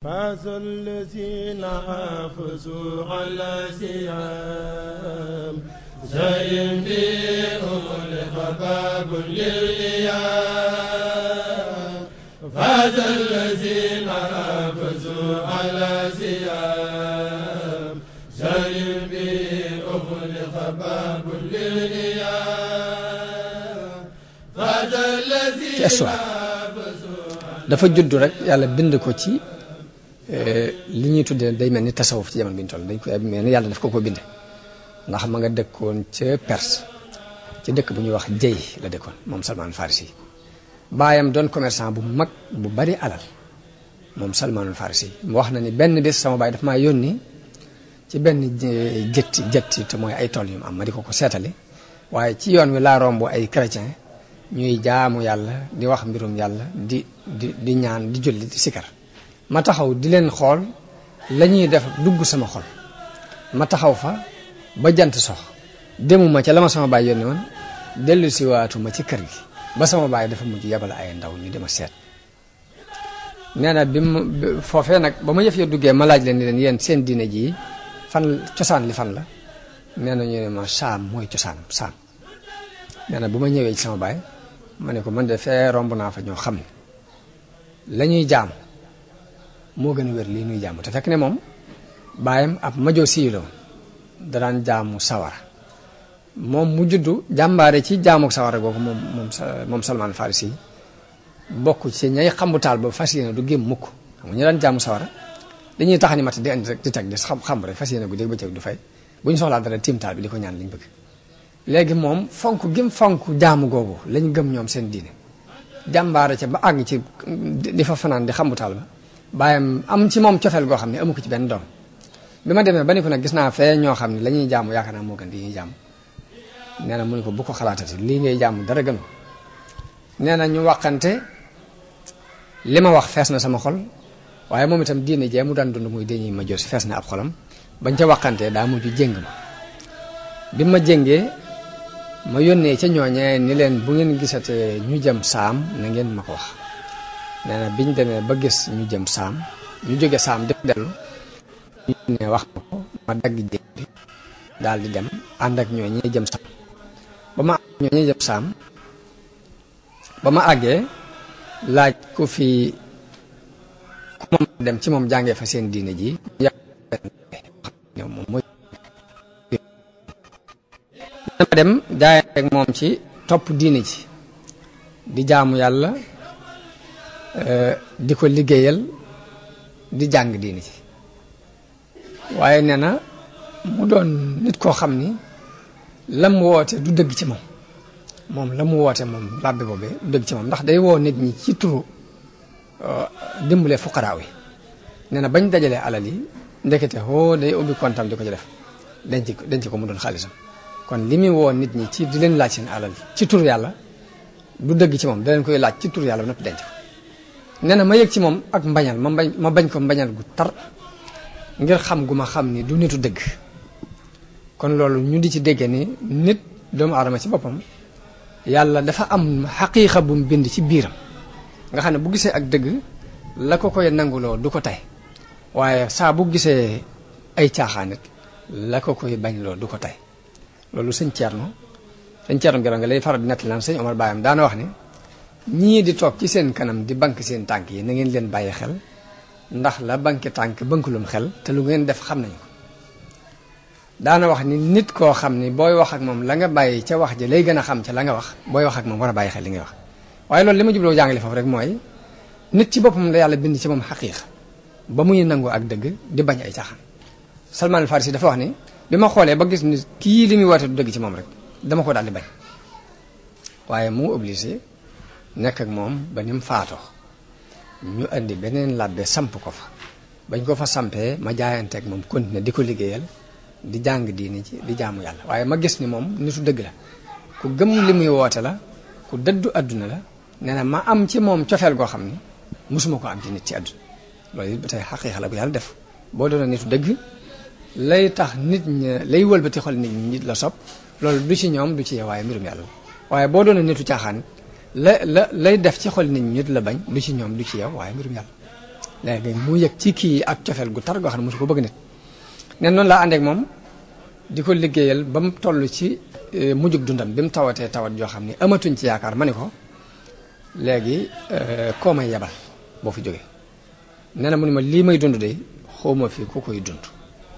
فاز الذين حافظوا على سيام زين بهم لخباب للإيام فاز الذين حافظوا على سيام زين بهم لخباب للإيام فاز الذين ci histoire dafa judd rek yàlla bind ko ci li ñuy tuddee day mel ni tasawuf ci jamono bi ñu toll dañ koy mel ni yàlla daf ko ko binde ndax ma nga dëkkoon ca Perse ci dëkk bu ñuy wax jëy la dëkkoon moom Salman Farisi baayam doon commerçant bu mag bu bari alal moom Salmanul Farisi mu wax na ni benn bés sama baay daf maa yónni ci benn jëtti jëtti te mooy ay tool yu mu am ma di ko ko seetali waaye ci yoon wi laa romb ay chrétien ñuy jaamu yàlla di wax mbirum yàlla di di di ñaan di julli di sikar ma taxaw di leen xool la ñuy def dugg sama xol ma taxaw fa ba jant sox demuma ca la ma sama baay yónni woon dellu si waatuma ci kër gi ba sama baay dafa mujj yebal ay ndaw ñu dema seet nee na bi mu foofee nag ba ma yëf ya duggee ma laaj leen ni leen yéen seen diine ji fan cosaan li fan la nee na ñu ne ma saam mooy cosaan saam nee na bu ma ñëwee ci sama baay ma ne ko man de fee romb naa fa ñoo xam ne la ñuy jaam moo gën a wér lii nuy jaamu te fekk ne moom baayam ab majoo sii la woon da daan jaamu sawara moom mu juddu jàmbaare ci jaamu sawara googu moom moom moom Salman Farisi bokk ci ñay xambu taal ba fas yéene du gém mukk xam nga ñu daan jaamu sawara dañuy tax ni mat di andi rek di teg di xam xam rek fas yéene gu dégg bëccëg du fay bu ñu soxlaa dara tiim taal bi di ko ñaan liñ bëgg léegi moom fonk gëm fonk jaamu googu lañ gëm ñoom seen diine jàmbaare ca ba àgg ci di fa fanaan di xambu taal ba bàyyam am ci moom cofeel goo xam ne amu ko ci benn doom bi ma demee ba ni ko nag gis naa fee ñoo xam ne la ñuy jaamu yaakaar naa moo gën di ñuy jaamu nee na mu ne ko bu ko xalaatati lii ngay jaamu dara gën nee na ñu waxante li ma wax fees na sama xol waaye moom itam diine jee mu daan dund muy dañuy ma jos fees na ab xolam bañ ca waxantee daa mujj jéng ma bi ma jéngee ma yónnee ca ñooñee ni leen bu ngeen gisatee ñu jëm saam na ngeen ma ko wax nee na biñ demee ba gis ñu jëm saam ñu jóge saam def dellu ñu ne wax ma ko ma dagg jéeg bi daal di dem ànd ak ñooñee jëm saam ba ma ñooñee jëm saam ba ma àggee laaj ku fi ku ma dem ci moom jàngee fa seen diine ji moom mooy dama dem jaayante ak moom ci topp diine ji di jaamu yàlla di ko liggéeyal di jàng diine ji waaye nee na mu doon nit koo xam ni la mu woote du dëgg ci moom moom la mu woote moom làbbe boobee du dëgg ci moom ndax day woo nit ñi ci turu dimbalee fuqaraaw yi nee na bañ dajalee alal yi ndekete hoo day ubbi kontam di ko ci def denc ko denc ko mu doon xaalisam kon li muy woo nit ñi ci di leen laaj seen alal ci tur yàlla du dëgg ci moom da leen koy laaj ci tur yàlla ba noppi denc ko nee na ma yëg ci moom ak mbañal ma bañ ma bañ ko mbañal gu tar ngir xam gu ma xam ni du nitu dëgg kon loolu ñu di ci dégge ni nit doomu aadama ci boppam yàlla dafa am xaqiiqa bu mu bind ci biiram nga xam ne bu gisee ak dëgg la ko koy nanguloo du ko tey waaye saa bu gisee ay caaxaanit la ko koy bañloo du ko tey loolu sëñ Thierno sëñ Thierno Gero nga lay faral di nettali naan sëñ Omar Bayam daana wax ni ñii di toog ci seen kanam di bank seen tànk yi na ngeen leen bàyyi xel ndax la banki tànk bankulum xel te lu ngeen def xam nañu ko daana wax ni nit koo xam ni booy wax ak moom la nga bàyyi ca wax ji lay gën a xam ca la nga wax booy wax ak moom war a bàyyi xel li ngay wax waaye loolu li ma jubloo jàngale foofu rek mooy nit ci boppam la yàlla bind ci moom xaqiiq ba muy nangu ak dëgg di bañ ay caaxaan Salman al Farisi dafa wax ni bi ma xoolee ba gis ni kii li muy woote du dëgg ci moom rek dama ko daal di bañ waaye mu obligé nekk ak moom ba ni mu faatoo ñu indi beneen labbe samp ko fa bañ ko fa sampee ma jaayante ak moom continuer di ko liggéeyal di jàng diini ci di jaamu yàlla waaye ma gis ni moom nitu dëgg la ku gëm li muy woote la ku dëddu àdduna la nee na ma am ci moom cofeel goo xam ni mosuma ko am ci nit ci àdduna loolu it ba tey xaqiiqa la bu yàlla def boo doon nitu dëgg lay tax nit ña lay wëlbati xol nit ñi nit la sopp loolu du ci ñoom du ci yow waaye mbirum yàlla waaye boo doon nitu caaxaan la la lay def ci xol nit ñi nit la bañ du ci ñoom du ci yow waaye mbirum yàlla léegi mu yëg ci kii ak cofeel gu tar goo xam ne mosu ko bëgg nit nen noonu laa àndeek moom di ko liggéeyal ba mu toll ci mujjug dundam bi mu tawatee tawat joo xam ne amatuñ ci yaakaar ma ni ko léegi koo may yebal boo fi jógee nee na mu ni ma lii may dund de xawma fi ku koy dund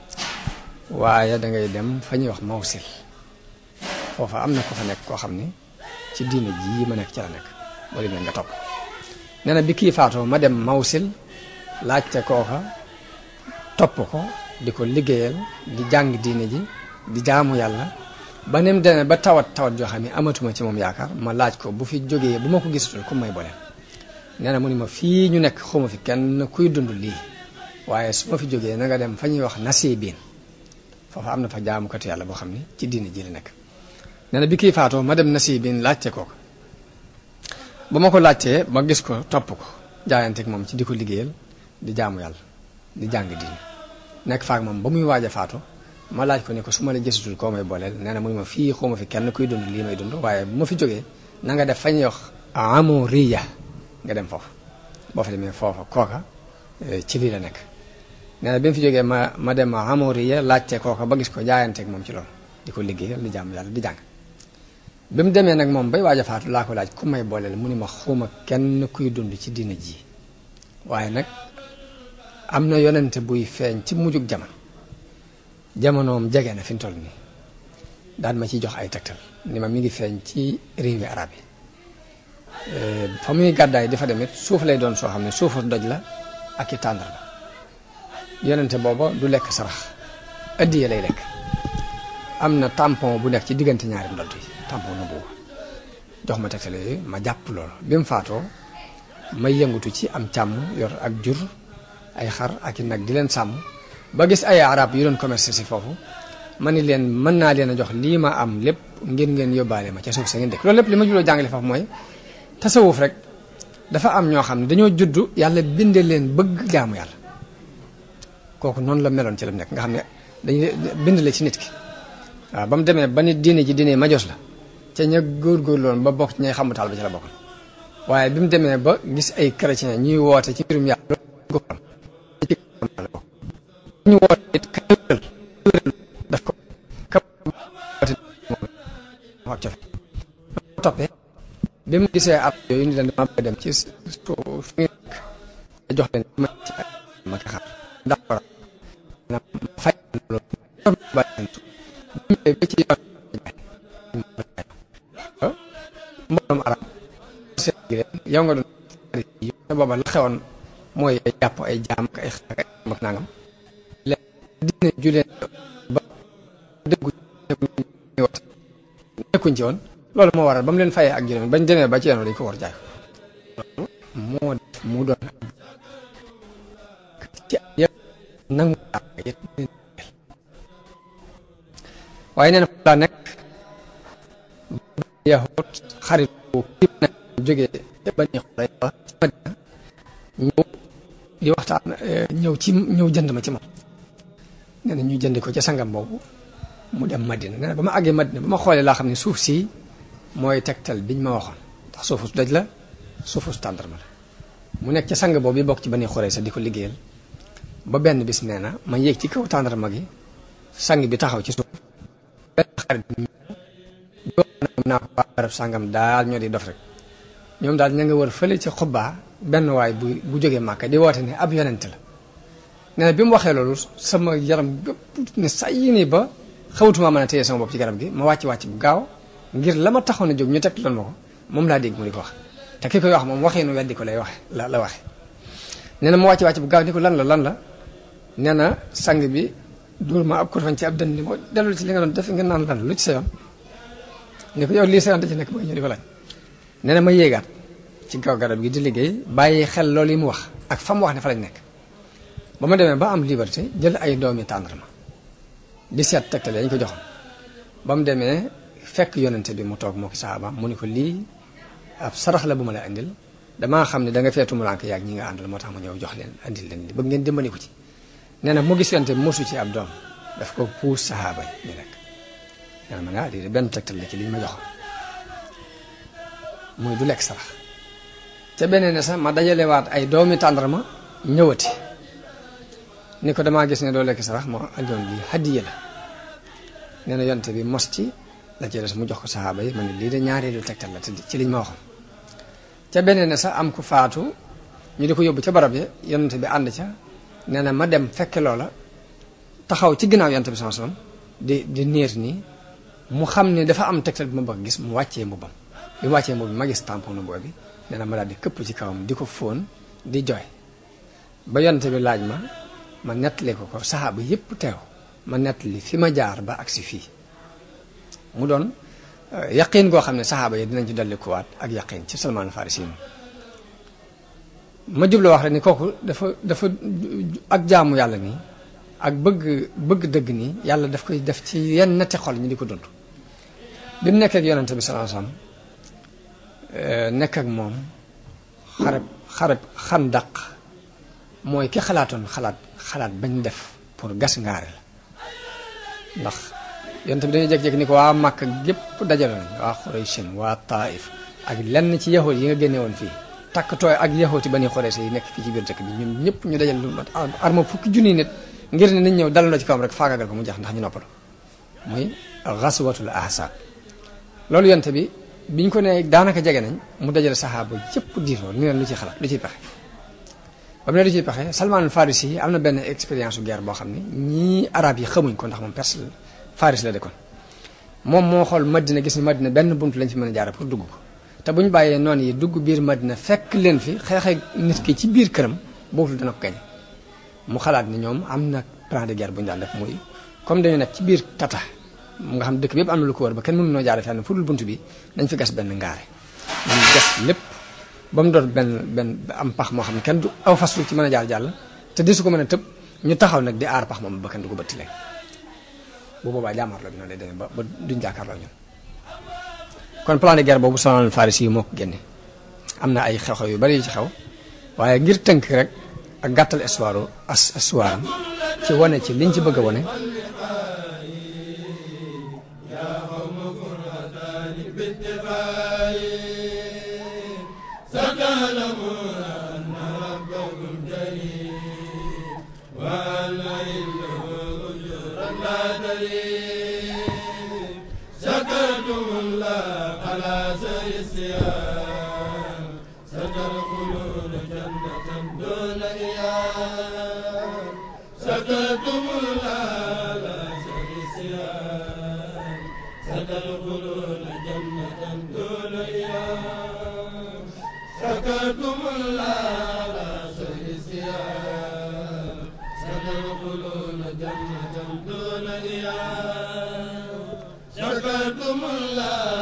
waaye da ngay dem fa ñuy wax mawsil foofa am na ko fa nekk koo xam ni ci diina ji ma nekk ci la nekk boo demee nga topp nee na bi kii faatoo ma dem mawsil laajte kooka topp ko di ko liggéeyal di jàng diine ji di jaamu yàlla ba ni mu demee ba tawat tawat joo xam ne amatuma ci moom yaakaar ma laaj ko bu fi jógee bu ma ko gisatul ku may boole nee na mu ni ma fii ñu nekk xawma fi kenn kuy dund lii waaye su ma fi jógee na nga dem fa ñuy wax nasibiin foofa am na fa jaamukatu yàlla boo xam ne ci diine ji la nekk nee na bi kii faatoo ma dem nasibiin laajte kooka ba ma ko laajtee ma gis ko topp ko jaayanteeg moom ci di ko liggéeyal di jaamu yàlla di jàng diine nekk faak moom ba muy waaj a faatu ma laaj ko ne ko su ma la gisatul koo may booleel nee na mu ma fii xaw ma fi kenn kuy dund lii may dund waaye bu ma fi jógee na nga def fa ñuy wax amoriya nga dem foofu boo fa demee foofa kooka ci lii la nekk nee na bi mu fi jógee ma ma dem amoriya laajte kooka ba gis ko jaayanteeg moom ci loolu di ko liggéeyal di jaamu yàlla di jàng bi mu demee nag moom bay waaj a faatu laa ko laaj ku may booleel mu ni ma xawma kenn kuy dund ci diina ji waaye nag am na yonente buy feeñ ci mujjug jamono jamonoom jege na fi mu toll nii daan ma ciy jox ay tegtal ni ma mi ngi feeñ ci réewi arab yi fa muy gàddaay dafa demit suuf lay doon soo xam ne suufu doj la ak i tàndar la yonente booba du lekk sarax addiye lay lekk am na tampon bu nekk ci diggante ñaari ndodd yi tampon na boobu jox ma tegtal yooyu ma jàpp loolu bi mu faatoo may yëngatu ci am càmm yor ak jur ay xar ak i nag di leen sàmm ba gis ay arab yu doon commerce si foofu ma ni leen mën naa leen a jox lii ma am lépp ngeen ngeen yóbbaale ma ca suuf sa ngeen dëkk loolu lépp li ma jubloo jàngale foofu mooy tasawuf rek dafa am ñoo xam ne dañoo juddu yàlla binde leen bëgg jaamu yàlla kooku noonu la meloon ci la nekk nga xam ne dañuy bind la ci nit ki waaw ba mu demee ba nit diine ji diine majos la ca ña góorgóorlu woon ba bokk ci ñay xamutaal ba ci la bokk waaye bi mu demee ba gis ay chrétien ñuy woote ci mbirum yàlla ñu woote it kawéral daf ko ak cofe toppee bi mu gisee ab yooyu ni leen dama bëgg dem ci fi ngeen nekk jox leen ma ci ma ko xam ndax war na fay loolu ba ci yoon mbooloom arab seet gi leen yow nga doon yi te booba la xewoon mooy ay jàpp ay jaam ak ay xaak ay mag nangam dina juleen ba déggu woote nekkuñ ci woon loolu moo waral ba mu leen fayee ak juróom bañ demee ba ci yoon dañ ko war jaay loolu moo def mu doon ci yëpp nangu waaye nee na laa nekk yaxut xarit bu kii na jógee ba ñu xoolee ba ci Madina ñëw di waxtaan ñëw ci ñëw jënd ma ci moom nee na ñu jënd ko ca sangam boobu mu dem Madina nee na ba ma àggee Madina ba ma xoolee laa xam ne suuf si mooy tegtal biñ ma waxoon ndax suufu daj la suufu tàndarma la mu nekk ca sang boobu bi bokk ci ba ni xoree sa di ko liggéeyal ba benn bis nee na ma yéeg ci kaw tàndarma gi sang bi taxaw ci suuf benn xarit naa ko barab sangam daal ñoo di dof rek ñoom daal ña nga wër fële ci xubbaa benn waay bu bu jógee màkka di woote ne ab yonent la nee na bi mu waxee loolu sama yaram gëpp ne say nii ba xawatuma mën a téye sama bopp ci garab gi ma wàcc wàcc bu gaaw ngir la ma taxoon a jóg ñu teg loon ma ko moom laa dégg mu di ko wax te ki koy wax moom waxee nu weddi ko lay waxe la la waxe nee na ma wàcc wàcc bu gaaw ni ko lan la lan la nee na sang bi dóor ma ab kurfañ ci ab dënn ni moo dellu ci li nga doon def nga naan lan lu ci sa yoon ni ko yow lii sa yoon da ci nekk ba ñëw di ko laaj nee na ma yéegaat ci kaw garab gi di liggéey bàyyi xel loolu yi mu wax ak fa mu wax ne fa lañ nekk ba ma demee ba am liberté jël ay doomi tàndarma di seet tegtale dañ ko joxoon ba mu demee fekk yonente bi mu toog moo ki saaba mu ni ko lii ab sarax la bu ma la indil damaa xam ne da nga feetu mulank yaag ñi nga àndal moo tax ma ñëw jox leen andil leen li bëgg ngeen dimbali ko ci nee na mu gis yonente bi mosu ci ab doom daf ko puus sahaaba yi ñu lekk nee na ma ne ah lii de benn tegtal la ci li ñu ma joxoon muy du lekk sarax ca beneen ne sax ma dajalewaat ay doomi tàndarma ñëwati ni ko damaa gis ne doo lekk sarax moo aljoon lii hadiya la nee na yonte bi mos ci la ci des mu jox ko saxaaba yi ma ne lii de ñaareelu tegtal la te ci liñ ma waxoon ca beneen ne sax am ku faatu ñu di ko yóbbu ca barab ya yonte bi ànd ca nee na ma dem fekke loola taxaw ci ginnaaw yonte bi sama sallam di di niir nii mu xam ne dafa am tegtal bi ma bëgg gis mu wàccee mbubbam bi mu wàccee mbubb bi ma gis tampon nu boobi nee na ma daal di këpp ci kawam di ko fóon di jooy ba yonte bi laaj ma ma nettali ko ko saxaaba yépp teew ma nettali fi ma jaar ba agsi fii mu doon yaqiin goo xam ne saxaaba yi dinañ ci dolli kuwaat ak yaqiin ci Salmaan Farisi ma jublu wax rek ni kooku dafa dafa ak jaamu yàlla nii ak bëgg bëgg dëgg nii yàlla daf koy def ci yenn netti xol ñi di ko dund bi mu nekk ak yonente bi sallallahu alayhi wasallam nekk ak moom xarab xarab xandaq mooy ki xalaatoon xalaat xalaat bañ def pour gas ngaare la ndax yonent bi dañuy jékki-jékki ni ko waa Màkka gépp dajale nañ waa Xurayshin waa Taif ak lenn ci yahood yi nga génne woon fii takkatooy ak yahooti bani Xuraysh yi nekk fii ci biir dëkk bi ñun ñëpp ñu dajal lu mat arma fukki junni nit ngir ne nañ ñëw dalandoo ci kawam rek faagagal ko mu jeex ndax ñu noppalu muy xaswatul ahsaab loolu yonent bi biñ ko ne daanaka jege nañ mu dajale saxaaba yëpp diiroo ni leen lu ciy xalaat lu ciy pexe ba mu ne lu ciy pexe Salman al Farisi yi am na benn expérience guerre boo xam ne ñii arab yi xamuñ ko ndax moom perse Faris la dëkkoon moom moo xool Madina gis ni Madina benn bunt lañ fi mën a jaare pour dugg ko te bu ñu bàyyee noonu yi dugg biir Madina fekk leen fi xeexee nit ki ci biir këram boobu dana ko gañ mu xalaat ni ñoom am na plan de guerre bu ñu daan def muy comme dañu nekk ci biir tata nga xam dëkk bi yëpp am na lu ko wër ba kenn mënu noo jaare fenn fu dul bunt bi dañ fi gas benn ngaare dañ gas lépp ba mu doon benn benn am pax moo xam ne kenn du aw fas ci mën a jaar jàll te di su ko mën a tëb ñu taxaw nag di aar pax moom ba kenn du ko bëtti leen bu boobaa jaamarloo bi noonu lay demee ba ba duñ jàkkaarloo ñun kon plan de guerre boobu Salman Farisi yi moo ko génne am na ay xew-xew yu bari yu ci xew waaye ngir tënk rek ak gàttal histoire as histoire am ci wane ci liñ ci bëgg a wane شكرتم الله على سر الصيام ستدخلون جنة دون إيام شكرتم الله